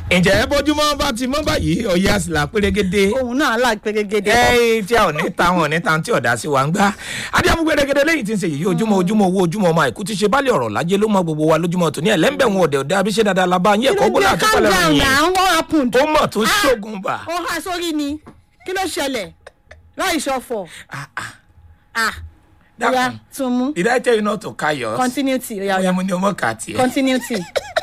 ǹjẹ́ bójúmọ́ bá ti mọ́ báyìí ọ̀yẹ́ àsìlá pérégedé òun náà là pérégedé. ẹ tí a ò ní ta wọn ò ní ta tí ọ̀dà sí wa ń gbá adéhàmú pérégedé lẹ́yìn tí ń ṣe yìí ojúmọ́ ojúmọ́ owó ojúmọ́ ọmọ àìkú ti ṣe bálẹ̀ ọ̀rọ̀ lájẹ́ ló mọ gbogbo wa lójúmọ́ tó ní ẹ̀lẹ́ńbẹ̀ wọn ọ̀dẹ̀ ọ̀dẹ̀ abiṣẹ́ dáadáa la bá yín ẹ̀kọ́ gbọ́dọ̀ àti calm pálẹ̀ down ròyìn na what happened. ó mọ̀ tó ṣógun bà ó há sórí ni kí ló ṣẹlẹ̀ láì ṣọ̀fọ̀. ah Dákun. oya tún mú did I tell you not to carry yours continuity oya ọ̀yẹ́ oya mo ní ọmọ kà tiẹ̀. continuity.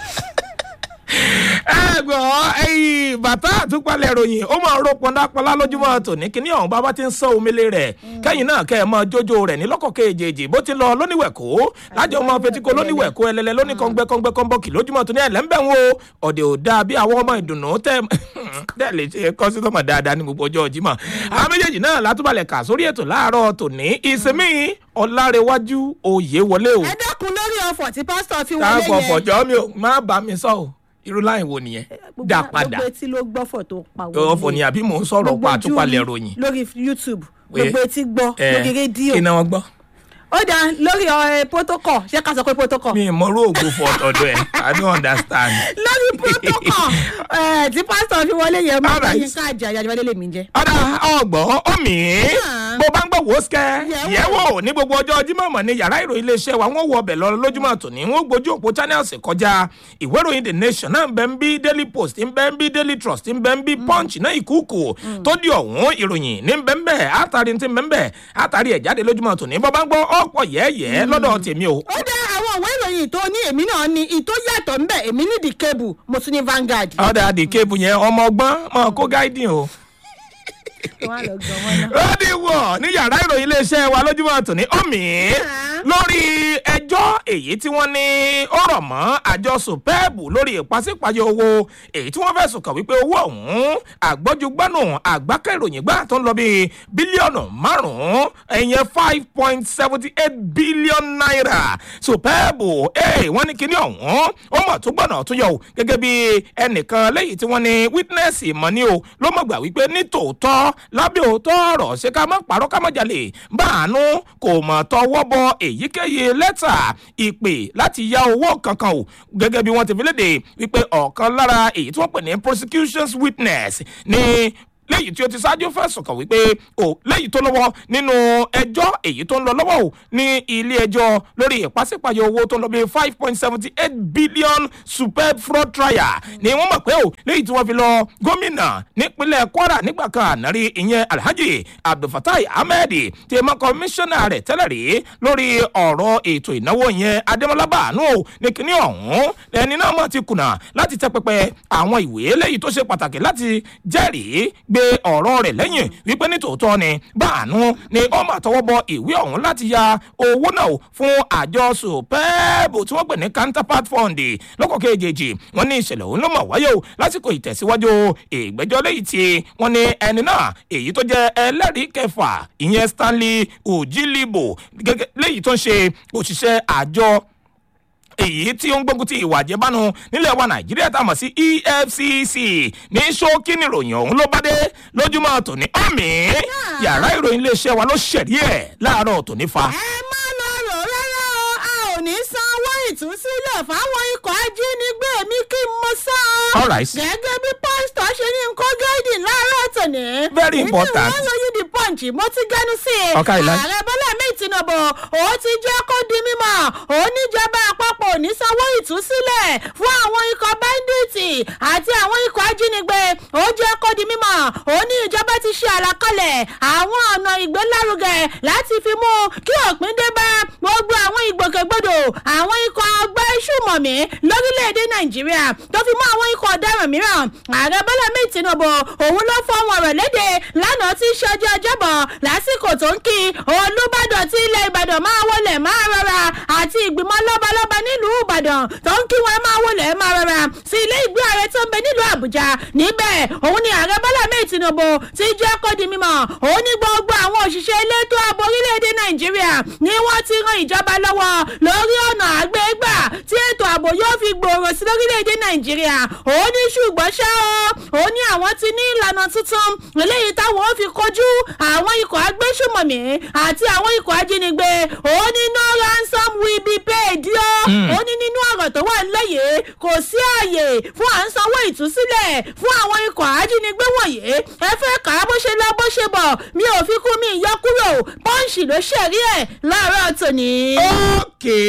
ẹ gbọ́ ẹyìn bàtà àtúpalẹ̀ ròyìn ó máa ń ro pọndápọlá lójúmọ́ tòní kíní ọ̀hún bàbá ti ń sọ omele rẹ̀ kẹ́yìn náà kẹ́ ẹ mọ jójó rẹ̀ ní lọ́kọ̀ kejì bó ti lọ lóníwẹ̀kó lájọ ọmọ fetíko lóníwẹ̀kó ẹlẹ́lẹ́ lóní kọ́ngbẹ́ kọ́ngbẹ́ kọ́nbọ́ọ̀kì lójúmọ́ tòní ẹ̀ lẹ́ńbẹ̀ wo ọ̀dẹ̀ ò dáa bí àwọn ọmọ ìdùnnú tẹ́ tẹ́ lè ṣe kọ́sítọ́mọ̀ dáadáa ní gbogbo ọjọ́ Jímọ̀ àwọn méjèèjì náà látúbalẹ̀ kà sórí ètò láàárọ̀ tòní ìsinmi ọ̀làrẹ̀wájú òye wọlé o ẹ dákun lórí ọ̀fọ̀ tí pásítọ̀ fi wọlé káàpọ̀ yẹn. fọ̀jọ́ mi ò má bá mi sọ o irú láì wo nìyẹn Gbogbo- dá padà gbogbo etí ló gbọ́fọ̀ tó pa wọlé. ọ̀fọ̀ ni àbí mò ń sọ̀rọ̀ Gbogbo pa ojú àtúpalẹ̀ rí ròyìn. lórí youtube Pé- gbogbo etí gbọ́ Eh, lórí rédíò kí ni wọ́n gbọ́. ó dá lórí ọ̀rẹ́ protocol ṣé ká sọ pé protocol mi ì mọ̀rú ògo fún ọ̀dọ̀ ẹ̀ i don't understand. lórí protocol eh, tí pásítọ̀ fi wọlé yẹn máa bá Alright. yín káàjà àjàjàwálé lèmi jẹ́. ọ̀dà ọgbọ̀n omi Ah. bó bá ń gbọ́ wò ó sikẹ́ Yẹ̀wò. yẹ̀wò ní gbogbo ọjọ́ Jímọ̀ mọ̀ ní yàrá ìròyìn iléeṣẹ́ wa wọ́n wọ ọbẹ̀ lọ lójúmọ́ tòní wọ́n gbójú òpó channels kọjá ìwé ìròyìn the nation náà ń bẹ ń bí daily post ń bẹ ń bí daily trust ń bẹ ń bí punch náà ìkúùkù tó di ọ̀hún ìròyìn ní ń bẹ ń bẹ àtàrí ti ń bẹ ń bẹ àtàrí ẹ̀ jáde lójúmọ́ tòní bó bá ń gbọ́ ọ̀pọ̀ yẹ́yẹ́ lọ́dọ̀ tèmi o ó dá àwọn òwe ìròyìn tó ní èmi náà ní ìtó yàtọ̀ ńbẹ̀ èmi ní the cable mo tún ní Vanguard. ọ̀dà àdìkébù yẹn ọmọ ọgbọ́n mọ̀ kó gáídìn o. Wọ́n á lọ gan wọn náà. rọ́ọ̀dì wọ̀ ní yàrá ìròyìn iléeṣẹ́ wa lójúmọ́ tòní omi lórí ẹjọ́ èyí tí wọ́n ní ó rọ̀ mọ́ àjọ supẹ́ẹ̀bù lórí ìpàsípàyọ owó èyí tí wọ́n fẹ̀sùn kàn wípé owó ọ̀hún àgbọ́júgbọ́nù àgbákẹ́ ìròyìn gbà tó ń lọ bíi bílíọ̀nù márùn-ún ẹ̀yẹn five point seventy eight billion naira supẹ́ẹ̀bù ẹ̀ wọ́n ní kíní ọ̀hún ó mọ̀ tó gbọ́nà tó yọ o gẹ́gẹ́ bí ẹnìkan lẹ́yìn tí wọ́n ní witness mọ̀ ní o ló mọ̀ gbà wípé ní tòótọ́ lábẹ́ òótọ́ ọ̀rọ̀ ṣé ká má parọ́ ká má jalè báàánú kò mọ̀ tọwọ́ bọ èyíkéyìí lẹ́tà ìpè láti ya owó kankan o gẹ́gẹ́ bí wọ́n ti fi léde wípé ọ̀kan lára èyí tí wọ́n pè ní prosecution's witness ní lẹ́yìn tí ó ti ṣáájú fẹ̀sùn kàn wípé o lẹ́yìn tó lọ́wọ́ nínú ẹjọ́ èyí tó ń lọ lọ́wọ́ o ní ilé ẹjọ́ lórí ìpàsípàyọ owó tó ń lọ bí five point seventy eight billion superb fraud trial ni wọ́n mọ̀ pé o lẹ́yìn tí wọ́n fi lọ gómìnà nípínlẹ̀ Kwara nígbà kan ànárí ìyẹn Alhaji Abdulfatai Ahmed tí ẹ mọ kọmíṣánná rẹ̀ tẹ́lẹ̀ rí lórí ọ̀rọ̀ ètò ìnáwó yẹn Adémọ́lá Bàánú o ní kíní ọ̀hún ẹni náà mọ̀ ti kùnà láti tẹ́ pẹpẹ àwọn ìwé lẹ́yìn tó ṣe pàtàkì láti jẹ́rìí gbé ọ̀rọ̀ rẹ̀ lẹ́yìn wípé ní tòótọ́ ni Bàánú ni ó máa tọwọ́ bọ ìwé ọ̀hún láti ya owó náà fún àjọ sùpẹ́ẹ̀bù tí wọ́n pè ní counterpart fund lọ́kọ̀ kejì wọ́n ní ìṣẹ̀lẹ̀ òun ló mọ̀ wáyé o lásìkò ìtẹ̀síwájú ìgbẹ́jọ́ lẹ́yìn tí wọ́n ní ẹni náà èyí tó jẹ́ ẹlẹ́rìí kẹfà ìyẹn Stanley Ojilibo gẹ́gẹ́ lẹ́yìn tó ń ṣe òṣìṣẹ́ àjọ èyí tí ó ń gbógun ti ìwà àjẹbánu nílẹ̀ wa nàìjíríà tá a mọ̀ sí efcc ní ṣókí nìròyìn ọ̀hún ló bá dé lójúmọ́ tòní ọ̀mì yàrá ìròyìn iléeṣẹ́ wa ló ṣẹ̀rí ẹ̀ láàárọ̀ tòní fa. ẹ má lọ rò rárá o a ò ní san owó ìtúsílẹ̀ fáwọn ikọ̀ ajínigbé mi kí n mọ sá. All right. gẹ́gẹ́ bí pásítọ̀ ṣe ní nǹkan gáìdì láàárọ̀ tòní. Very important. ìdí wọn lóyún di punch mo ti gẹnu sí i. Ọ̀ka ìlà. ààrẹ bọ́lá mi tinubu ó ti jẹ́ kó di mímọ̀ ó níjọba àpapọ̀ ò ní sanwó ìtúsílẹ̀ fún àwọn ikọ̀ bẹ́ńdíìtì àti àwọn ikọ̀ ajínigbé ó jẹ́ kó di mímọ̀ ó ní ìjọba ti ṣe àlàkalẹ̀ àwọn ọ̀nà ìgbélárugẹ láti fi mú kí òpin dé bá gbogbo àwọn ìgbòkègbodò àwọn ikọ̀ ọgbẹ́ ṣùmọ̀mí lórílẹ̀‐èdè nàìjíríà tó fi mọ́ àwọn ikọ̀ ọ̀daràn mìíràn ààrẹ bọ́lá mi tinubu òun ló fọwọ́ rẹ̀ léde lánàá tí í ṣe ọjọ́ ọjọ́bọ̀ lásìkò tó ń kí olùbàdàn tí ilẹ̀ ìbàdàn máa wọlé máa rọra àti ìgbìmọ̀ lọ́balọ́ba nílùú ìbàdàn tó ń kí wọn máa wọlé máa rọra sí ilé ìgbé ààrẹ tó ń bẹ nílùú àbújá níbẹ̀ òun ni ààrẹ bọ́lá mi tinubu ti jẹ́ kó di mímọ̀ òun ní gbogbo àwọn òṣìṣẹ́ elétò ààbò orílẹ̀-èdè nàìjíríà nàìjíríà ni wọ́n ti ran ìjọba lọ́wọ́ lórí ọ̀nà àgbégbà tí ètò ààbò yóò fi gbòòrò sí lórílẹ̀‐èdè nàìjíríà ó ní ṣùgbọ́n ṣá o ó ní àwọn ti ní ìlànà tuntun eléyìí táwọn ó fi kojú àwọn ikọ̀ agbésùmọ̀mí àti àwọn ikọ̀ ajínigbé ó ní no ransom will be paid yó ó ní nínú ọ̀rọ̀ tó wà lẹ́yìn kò sí ààyè fún à ń sanwó ìtúsílẹ̀ fún àwọn ikọ̀ ajínigbé wọ̀nyí ẹ fẹ́ kà á bó ṣe lọ bó ṣe bọ̀ mi ò fi kú mi yọ kúrò pọ́ǹsì ló ṣẹ̀rí ẹ̀ láàárọ̀ tòní. ókè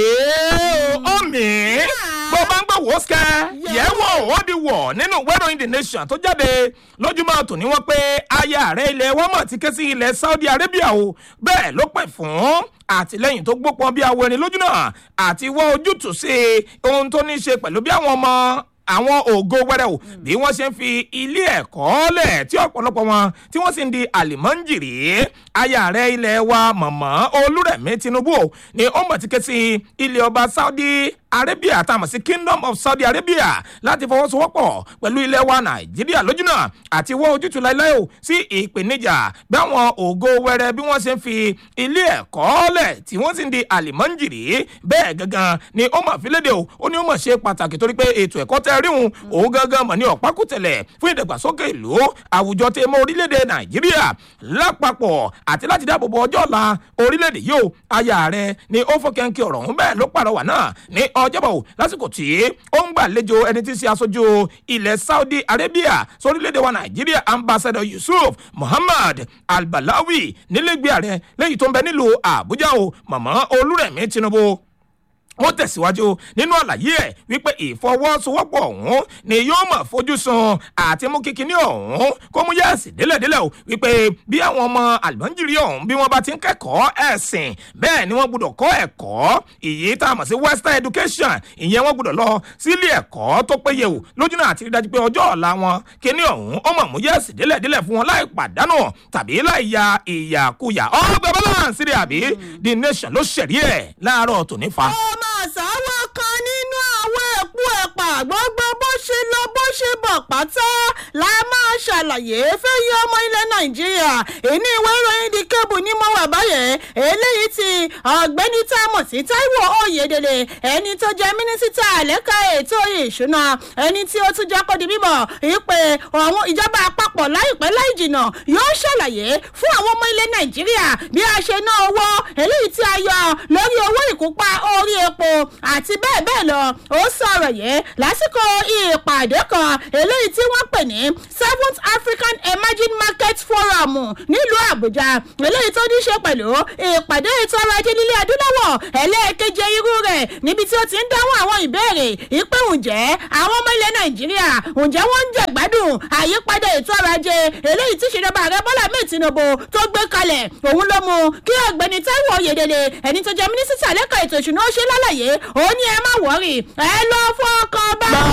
omi bó bá ń gbọ́ wò ó sikẹ́ yẹ̀ wò ó di wọ̀ nínú ìwé ìròyìn the nation tó jáde lójúmọ́ tòní wọ́n pé aya ààrẹ ilẹ̀ wọ́n mọ̀ ti ké sí ilẹ̀ saudi arabia o bẹ́ẹ̀ ló pè fún àtìlẹyìn tó gbópọn bí awọ ẹni lójú náà àti wọ́n ojútùú sí ohun tó ní í ṣe pẹ̀lú bí àwọn ọmọ àwọn ògo wẹrẹ o bí wọn ṣe ń fi ilé ẹ̀kọ́ lẹ̀ tí ọ̀pọ̀lọpọ̀ wọn tí wọ́n sì ń di àlìmọ́ǹjìrì aya rẹ̀ ilẹ̀ wa mọ̀mọ́ olúrẹ̀mí tinubu o ni ó mọ̀ ti ké sí ilé ọba saudi arabia tá a mọ̀ sí kingdom of saudi arabia láti fọwọ́sowọ́pọ̀ pẹ̀lú ilẹ̀ wa nàìjíríà lójúnà àti wọ́n ojútùú láéláé o sí ìpèníjà bí àwọn ògo wẹrẹ bí wọ́n ṣe ń fi ilé ẹ̀kọ́ lẹ̀ tí wọ́n sì ń di àlìmọ́ǹjìrì bẹ́ẹ̀ gangan ni ó mọ̀ fi léde o ó ní ó mọ̀ ṣe pàtàkì torí pé ètò ẹ̀kọ́ tẹ́ ríhun òun gangan mọ̀ ní ọ̀pákùtẹ̀lẹ̀ fún ìdàgbàsókè ìlú àwùjọ tẹ mọ́ orílẹ̀-èdè nàìjíríà lápapọ̀ àti láti dáàbòbò ọjọ́ ọ̀la orílẹ̀-èdè yìí o aya rẹ̀ ni ó fọkẹ́ńkẹ́ ọ̀rọ̀ ọ̀hún bẹ́ẹ̀ ló pàrọwà náà ní ọjọ́bọ̀ lásìkò tí ó ń gbàlejò ẹni tí ń ṣe aṣojú ilẹ̀ saudi arabia sórílẹ̀-èdè wa nàìjíríà ambassador yusuf muhammad albalawi nílẹ̀gbẹ́ ààrẹ lẹ́yìn tó ń bẹ nílùú àbújá o mọ̀mọ́ olúrẹ̀mí tinubu wọ́n tẹ̀síwájú nínú àlàyé ẹ̀ wípé ìfọwọ́sowọ́pọ̀ ọ̀hún ni yóò mọ̀ fojú sun àti mú kíkiní ọ̀hún kó mú yẹ́ẹ̀sì délẹ̀délẹ̀ o wípé bí àwọn ọmọ àlùmọ́njìrì ọ̀hún bí wọ́n bá ti ń kẹ́kọ̀ọ́ ẹ̀sìn bẹ́ẹ̀ ni wọ́n gbọ́dọ̀ kọ́ ẹ̀kọ́ èyí tá a mọ̀ sí western education ìyẹn wọ́n gbọ́dọ̀ lọ sílé ẹ̀kọ́ tó péye o lójúnà àti rí dájú pé ọjọ́ ọ̀la wọn kíní ọ̀hún ó mọ̀ mú yẹ́ẹ̀sì délẹ̀délẹ̀ fún wọn láì pàdánù tàbí láì ya ìyàkuyà ọgbẹ́ balance rẹ̀ àbí the nation ló ṣẹ̀rí ẹ̀ láàárọ̀ tòní fa ọmọ àsáwọ́ kan nínú àwọn ẹ̀kú ẹ̀pà gbogbo bó ṣe lọ bó ṣe bọ̀ pátá la máa ṣàlàyé fẹ́yìn ọmọ ilẹ̀ nàìjíríà ìní ìwé ìròyìn di kébù ní mo wà báyẹn eléyìí ti ọ̀gbẹ́ni tá a mọ̀ sí taiwo oyedele ẹni tó jẹ́ mínísítà lẹ́ka ètò ìṣúná ẹni tí ó tún jẹ́ kó di bíbọ̀ ìpè àwọn ìjọba àpapọ̀ láìpẹ́ láì jìnà yóò ṣàlàyé fún àwọn ọmọ ilẹ̀ nàìjíríà bí a ṣe ná owó eléyìí tí a yọ lórí owó ìkópa orí epo àti bẹ́ẹ̀ bẹ́ẹ̀ lọ ó sọ̀rọ̀ yẹn lásìkò ìpàdé kan eléyìí tí wọ́n pè ní seventh african emerging market forum nílùú àbújá eléyìí tó ní ṣe pẹ̀lú ìpàdé ètò ọrọ̀ ajé nílé adúláwọ̀ ẹlẹ́ẹ̀keje irú rẹ̀ níbi tí ó ti ń dáhùn àwọn ìbéèrè ìpè ǹjẹ́ àwọn ọmọ ilẹ̀ nàìjíríà ǹjẹ́ wọ́n ń jẹ̀gbádùn àyípadà ètò ọrọ̀ ajé eléyìí tí ìṣèjọba ààrẹ bọ́lá mẹ́ẹ̀ tinubu tó gbé kalẹ̀ òun ló mú kí ọ̀gbẹ́ni taiwo oyedele ẹni tó jẹ́ mínísítà lẹ́ka ètò ìṣúná ó ṣe lálàyé ó ní ẹ má wọ́rì ẹ lọ fọkàn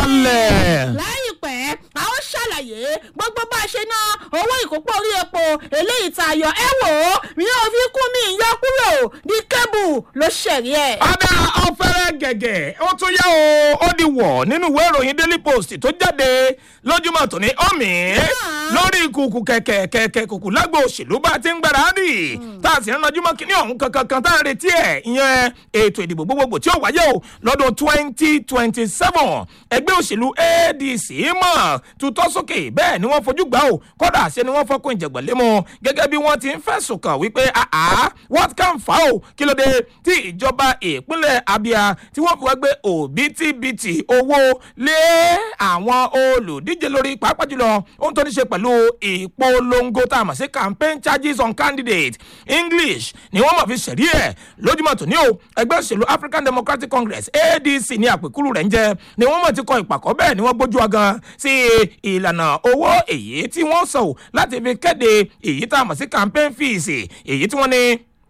balẹ̀. láìpẹ́ a ó ṣàlàyé gbogbo bá a ṣe ná owó ìkópọ̀ orí epo eléyìí tá a yọ ẹ wò ó mi ò fi kún mi yọ kúrò ní kébù ló ṣẹ̀rí ẹ̀. ọ̀dà ọ̀fẹ́rẹ́ gẹ̀gẹ̀ ó tún yá o ó di wọ̀ nínú ìwé ìròyìn daily post tó jáde lójúmọ́ tòní ọ̀mì lórí kùkù kẹ̀kẹ́ kẹ̀kẹ́ kùkù lágbo òṣèlú bá ti ń gbára rì tá a sì ń ranjú mọ́ kínní ọ̀hún kankan kan tá a retí ẹ̀ ìyẹn ètò ìdìbò gbogbogbò tí ó wáyé o lọ́dún twenty twenty seven ẹgbẹ́ òṣèlú adc mọ̀ tutọ́ sókè bẹ́ẹ̀ ni wọ́n fojú gbà o kọ́dà ṣe ni wọ́n fọ́kùn ìjẹ̀gbọ̀n lé mọ́ gẹ́gẹ́ bí wọ́n ti ń fẹ̀sùn kàn wípé àá what can fa o kí ló dé tí ìjọba ìpínlẹ̀ abia tí wọ́n fi wá gbé òbítíbitì owó lé àwọn olùdíje lórí pàápàá jùlọ ohun tó ní ṣe pẹ̀lú ìpolongo tá a mọ̀ sí campaign charges on candidate english ni wọ́n mọ̀ fi ṣẹ̀rí ẹ̀ lójúmọ̀ tó ní o ẹgbẹ́ òṣèlú african democratic congress adc ní àpèkúrú rẹ̀ ń jẹ́ ni wọ́n mọ̀ ti kọ ìpàkọ́ bẹ́ẹ̀ ni wọ́n gbójú ọgán sí ìlànà owó èyí tí wọ́n sọ láti fi kéde èyí tá a mọ̀ sí campaign fees èyí tí wọ́n ní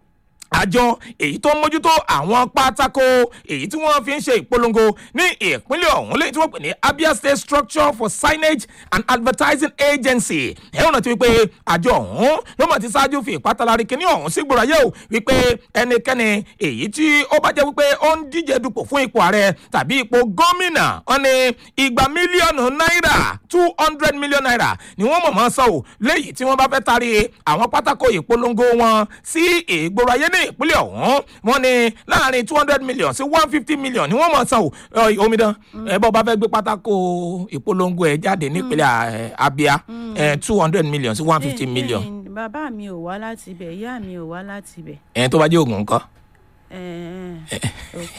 àjọ èyí tó ń mójútó àwọn pátákó èyí tí wọ́n fi ń ṣe ìpolongo ní ìpínlẹ̀ ọ̀hún lẹ́yìn tí wọ́n pè ní abia state structure for signage and advertising agency ẹ̀rọ náà ti wípé àjọ ọ̀hún ló mọ̀ ti ṣáájú fi ìpátalárí kínní ọ̀hún sí gbòòrò ayé o wípé ẹnikẹ́ni èyí tí ó bá jẹ́ wípé ó ń díje dupò fún ipò ààrẹ tàbí ipò gómìnà wọn ni igba mílíọ̀nù náírà two hundred million naira ni wọ́n mọ̀ mọ́ sọ ò léyìí tí wọ́n bá fẹ́ taari àwọn pátákó ìpolongo wọn sí ìgboro ayé ní ní ìpínlẹ̀ ọ̀hún wọ́n ní láàrin two hundred million sí one fifty million ni wọ́n mọ̀ san o Ọ, omidan ẹ bọ́ bá fẹ́ gbé pátákó ìpolongo ẹ̀ jáde nípínlẹ̀ eh, abia two hundred million sí one fifty million bàbá mi ò wá láti ibẹ̀ ìyá mi ò wá láti ibẹ̀. ẹ̀ tó bá jẹ́ oògùn nǹkan. Eh, ok.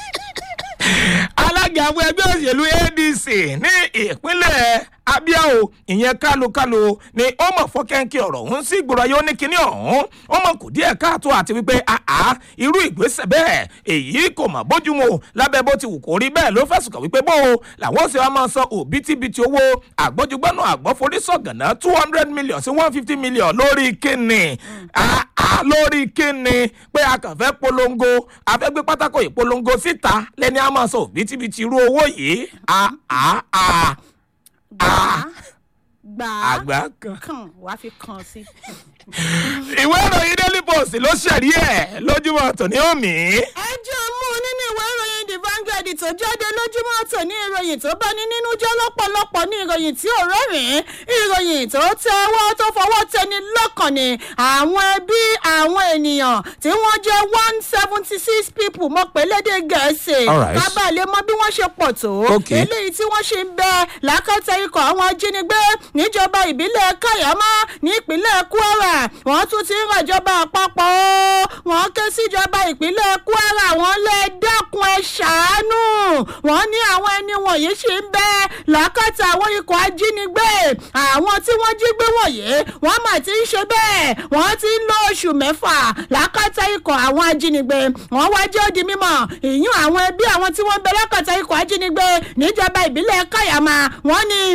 alága àwọn ẹgbẹ́ òṣèlú adc ní ìpínlẹ̀ abia o ìyẹn kálukálu ni ó mọ̀ fọ́kẹ́ńkì ọ̀rọ̀ ọ̀hún sí ìgboro ayé ó ní kinní ọ̀hún ó mọ̀ kù díẹ̀ káàtó àti wípé àá irú ìgbésẹ̀ bẹ́ẹ̀ èyí kò mọ̀ bójúmu lábẹ́ bó ti wù kó rí bẹ́ẹ̀ ló fẹ̀sùn kàn wípé bó o làwọn ṣe wá máa san òbítíbitì owó àgbọ́júgbọ́nù àgbọ́forísọ̀gànná two hundred million sí one fifty million lórí kíni àá lórí kíni pé a kàn fẹ́ polongo a fẹ́ gbé pátákó ìpolongo síta lẹ́ni a máa san òbítíbitì irú owó yìí àá àá gbà á gbà á àgbà kan. kàn wá fi kàn sí. ìwé ìròyìn daily post ló ṣẹ̀rí ẹ̀ lójúmọ́ tòní òmí. ẹjọ́ mú nínú ìwé ìròyìn the vanguard tó jáde lójúmọ́ tòní ìròyìn tó bá ní nínú jẹ́ lọ́pọ̀lọpọ̀ ní ìròyìn tí ò rẹ́rìn-ín ìròyìn tó tẹ ọwọ́ tó fọwọ́ tẹni lọ́kàn ni àwọn ẹbí àwọn ènìyàn tí wọ́n jẹ́ one seventy six people mọ̀ pé lédè gẹ̀ẹ́sì Alright. kábà lè mọ bí wọ́n ṣe pọ̀ tó Okay. eléyìí tí wọ́n ṣe ń bẹ lákàtà ikọ̀ àwọn ajínigbé níjọba ìbílẹ̀ kayama nípínlẹ̀ kwara wọ́n tún ti ń rọ̀jọba àpapọ̀ o wọ́n ké síjọba ìpínlẹ̀ kwara wọ́n lè dákun ẹ̀ ṣàánú wọ́n ní àwọn ẹni wọ̀nyí ṣì ń bẹ lákàtà àwọn ikọ̀ ajínigbé àwọn tí wọ́n jí gbé wọ̀nyí wọ́n mà ti ń ṣe bẹ́ẹ̀ wọ́n ti ń lo oṣù mẹ́fà lákàtà ikọ̀ àwọn ajínigbé wọ́n wá jẹ́ òdi mímọ́ ìyún àwọn ẹbí àwọn tí wọ́n ń bẹ lákàtà ikọ̀ ajínigbé níjọba ìbílẹ̀ kayama wọ́n ní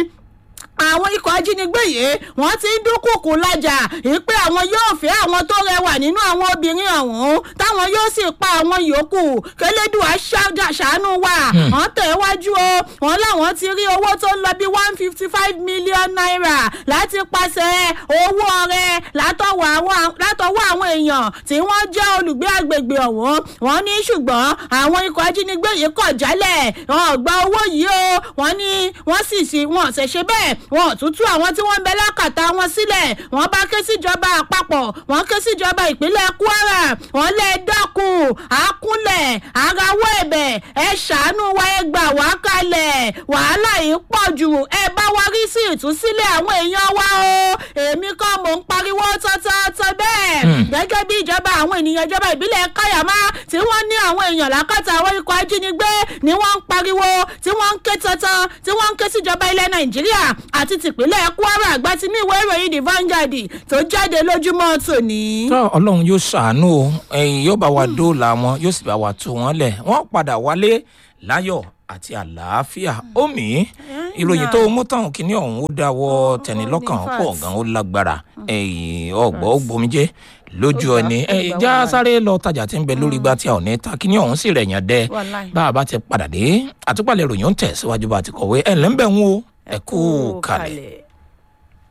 àwọn ikọ̀ ajínigbé yìí wọ́n ti ń dúnkùkù lájà ìpè àwọn yóò fẹ́ àwọn tó rẹwà nínú àwọn obìnrin ọ̀hún táwọn yóò sì pa àwọn yòókù kélédùá ṣáájà- ṣàánú wa wọ́n tẹ̀ wájú o wọ́n láwọn ti rí owó tó ń lọ bí one fifty five million naira láti pàṣẹ owó ọrẹ látọwọ́ àwọn látọwọ́ àwọn èèyàn tí wọ́n jẹ́ olùgbé àgbègbè ọ̀hún wọ́n ní ṣùgbọ́n àwọn ikọ̀ ajínigbé yìí kọ̀ jálẹ̀ wọn ò gba owó yìí o wọ́n ní wọ́n sì sí wọn ò ṣẹ̀ṣẹ̀ bẹ́ẹ̀ wọn ò tún tú àwọn tí wọ́n ń bẹ lákàtà wọn sílẹ̀ wọ́n bá ké síjọba àpapọ̀ wọ́n ké síjọba ìpínlẹ̀ kwara wọ́n lè dákun àkúnlẹ̀ arawọ́ ẹ̀bẹ̀ ẹ ṣàánú wa ẹ gbà wá kalẹ̀ wàhálà yìí pọ̀ jù ẹ bá wa rí sí ìtúsílẹ̀ àwọn èèyàn wa o èmi kọ́ mò ń pariwo tọ́tọ́tọ́ bẹ́ẹ̀ gẹ́gẹ́ bí ìjọba àwọn ènìyàn ìjọba ìbílẹ̀ káyàmá tí wọ́n ní àwọn èèyàn lákàtà àwọn ikọ̀ ajínigbé ni wọ́n ń pariwo tí wọ́n ń ké tọ́tọ́ tí wọ́n ń ké síjọba ilẹ̀ nàìjíríà àti tìpínlẹ̀ kwara àgbà tí ní ìwé ìròyìn the vanguard tó jáde lójúmọ́ tòní. tó ọlọ́run yóò ṣàánú o ẹ̀yìn yóò bá wa dóòlà wọn yóò sì bá wa tú wọn lẹ̀ wọ́n padà wálé láyọ̀ àti àlàáfíà omi ìròyìn tó mú tán kínní ọ̀hún ó dáwọ́ tẹ̀ní lọ́kàn pọ̀ gan ó lágbára ẹ̀yìn ọ̀gbọ́ ó gbomijé lójú Ó gbà, ẹni ó ẹ̀yìn gbà já wàhálà. sáré lọ tajà tí ń bẹ lórí igbá tí a ò ní ta kínní ọ̀hún sì rẹ̀ yàn dẹ́ Wàláì. bá a bá ti padà dé àtúpalẹ̀ ìròyìn ó ń tẹ̀ síwájú bá a ti kọ̀wé ẹ̀ ńlẹ́ ń bẹ̀ ń wo ẹ kú kalẹ̀.